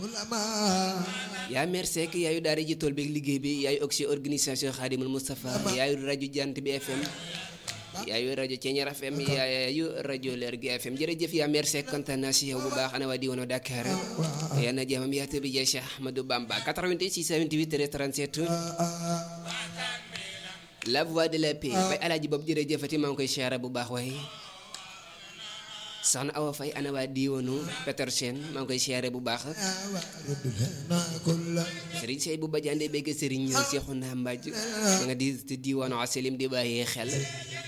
yaa mer Seck yaayu daara ji tool beeg liggéey bi yaayu oxy organisation Khadimul Moustapha yaayu rajo Jant bi FM yaayu rajo Ceeñar FM yaayu rajo Leer gi FM jërëjëf yaa mer Seck kontaan naa si yow bu baax ana waa diwaanu Dakar yal na jàmmam yaatu bi jeex Cheikh Ahmadou Bamba 88 628 37 la voix de la paix bay alaaji boobu jërëjëfati maa ngi koy siyaare bu baax waaye soxna Awa Faye ana waa diwaanu Petersen maa ngi koy siyaare bu baax sëriñ Sey bu bajande bégg sëriñ Seexuna Mbaaj ma nga di diwaanu Asalim di bàyyee xel